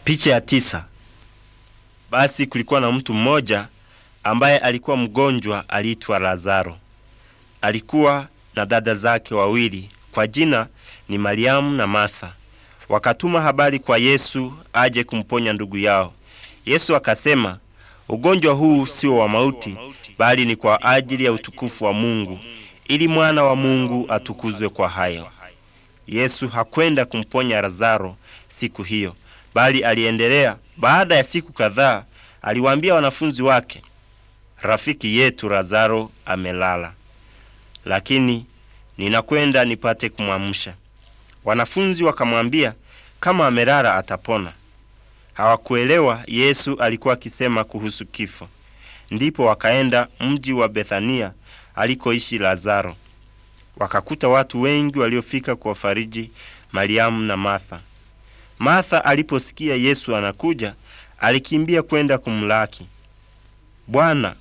Picha ya tisa. Basi kulikuwa na mtu mmoja ambaye alikuwa mgonjwa, aliitwa Lazaro. Alikuwa na dada zake wawili, kwa jina ni Mariamu na Martha. Wakatuma habari kwa Yesu aje kumponya ndugu yao. Yesu akasema, ugonjwa huu sio wa mauti, bali ni kwa ajili ya utukufu wa Mungu, ili mwana wa Mungu atukuzwe kwa hayo. Yesu hakwenda kumponya Lazaro siku hiyo, bali aliendelea. Baada ya siku kadhaa, aliwaambia wanafunzi wake, rafiki yetu Lazaro amelala, lakini ninakwenda nipate kumwamsha. Wanafunzi wakamwambia, kama amelala atapona. Hawakuelewa Yesu alikuwa akisema kuhusu kifo. Ndipo wakaenda mji wa Bethania alikoishi Lazaro. Wakakuta watu wengi waliofika kuwafariji Mariamu na Martha. Martha aliposikia Yesu anakuja, alikimbia kwenda kumlaki. Bwana,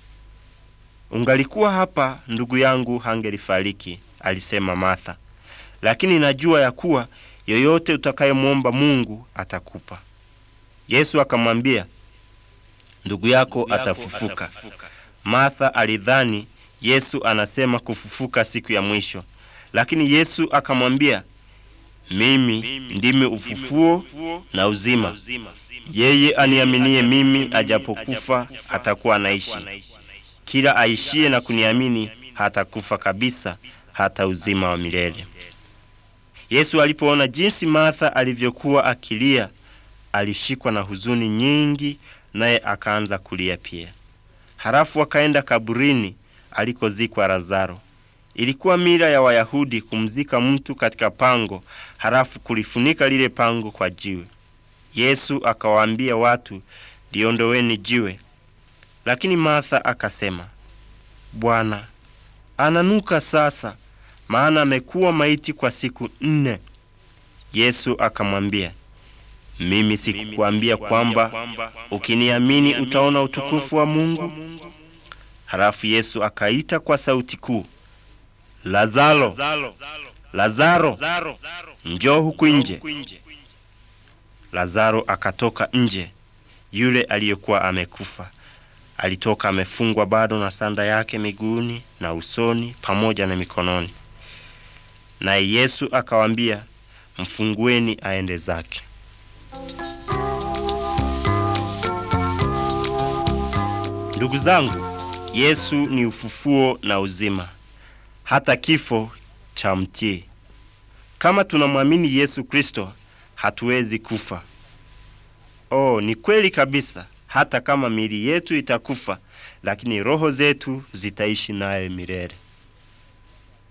ungalikuwa hapa, ndugu yangu hangelifariki, alisema Martha. Lakini najua ya kuwa yoyote utakayemwomba Mungu atakupa. Yesu akamwambia, ndugu yako atafufuka. Martha alidhani Yesu anasema kufufuka siku ya mwisho, lakini Yesu akamwambia, mimi ndimi ufufuo na uzima. Yeye aniaminie mimi, ajapokufa atakuwa anaishi. Kila aishiye na kuniamini hatakufa kabisa, hata uzima wa milele. Yesu alipoona jinsi Martha alivyokuwa akilia, alishikwa na huzuni nyingi, naye akaanza kulia pia. Halafu akaenda kaburini alikozikwa Lazaro. Ilikuwa mila ya Wayahudi kumzika mtu katika pango, halafu kulifunika lile pango kwa jiwe. Yesu akawaambia watu, liondoweni jiwe. Lakini Martha akasema, Bwana, ananuka sasa, maana amekuwa maiti kwa siku nne. Yesu akamwambia, mimi sikukwambia kwamba ukiniamini utaona utukufu wa Mungu? Halafu Yesu akaita kwa sauti kuu, Lazaro, Lazaro, njoo huku nje. Lazaro akatoka nje. Yule aliyekuwa amekufa alitoka amefungwa bado na sanda yake miguuni na usoni pamoja na mikononi. Naye Yesu akawaambia, mfungueni aende zake. Ndugu zangu, Yesu ni ufufuo na uzima, hata kifo cha mtii. Kama tunamwamini Yesu Kristo, hatuwezi kufa. Oh, ni kweli kabisa. Hata kama miili yetu itakufa, lakini roho zetu zitaishi naye milele.